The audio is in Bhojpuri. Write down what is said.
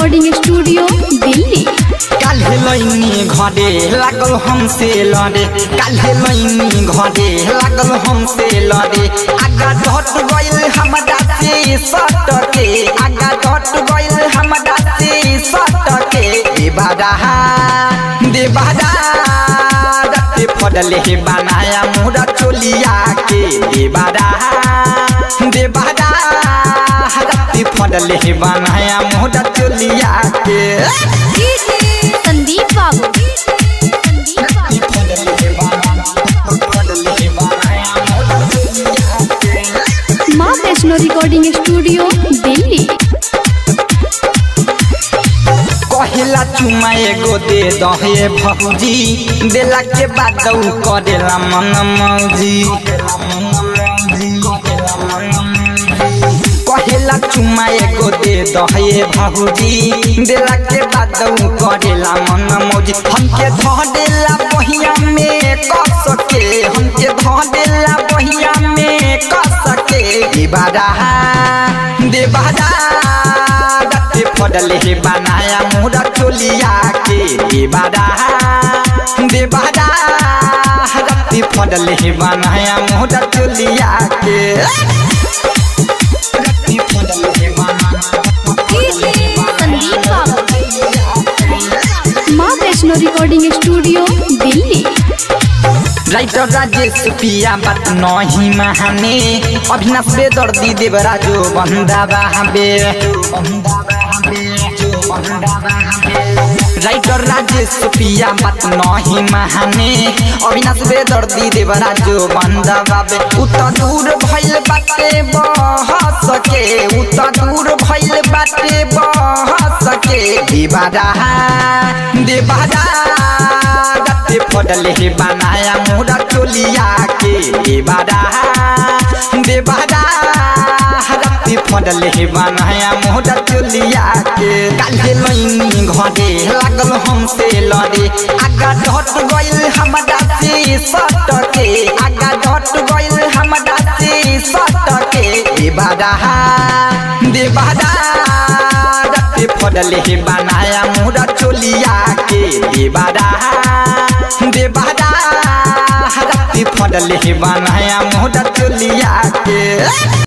रिकॉर्डिंग स्टूडियो दिल्ली काल्हे लैनी घरे लागल हमसे लड़े काल्हे लैनी घरे लागल हमसे लड़े आगा डट गइल हमरा से सटके आगा डट गइल हमरा से सटके देबादा देबादा रत्ते फडले हे बनाया मोरा चोलिया के देबादा देबादा रत्ते फडले हे बनाया मोरा चोलिया के संदीप बाबू संदीप बाबू माँ वैष्णो रिकॉर्डिंग स्टूडियो दिल्ली कहेला चुमा एगो दे दहे भौजी देला के बाद उ करेला मन मौजी कहेला चुमा एगो दे दहे भौजी देला के बाद उ करेला मन मौजी हमके धऽ देला बहिया में कस के हमके धऽ देला बहिया में कस के देबादा देबादा रत्ते फडले हे बनाया मोरा चोलिया के देबादा देबादा रत्ते फडले हे बनाया मोरा चोलिया के रत्ते फडले हे बनाया संदीप बाबू माँ Vaishno recording studio Delhi writer Rajesh पिया बात नहीं महाने अभिनाश बेदर्दी देवराजो बंदा बाबे राइटर राजेश पिया बात नहीं महाने अविनाश बेदर्दी देवराजो बंदा बाबे उत दूर भइल बाटे बह सके उत दूर भइल बाटे बह सके देवादा देवादा रत्ते फडले हे बनाया मोरा चोलिया के देवादा देवादा रत्ते फडले हे बनाया मोरा चोलिया के काल्हे लैनी घरे लागल हमसे लड़े आगा डट गइल हमरा से सटके आगा डट गइल हमरा से सटके देवादा देवादा रत्ते फडले हे बनाया मोरा चोलिया के देवादा देवादा रत्ते फडले हे बनाया मोरा चोलिया के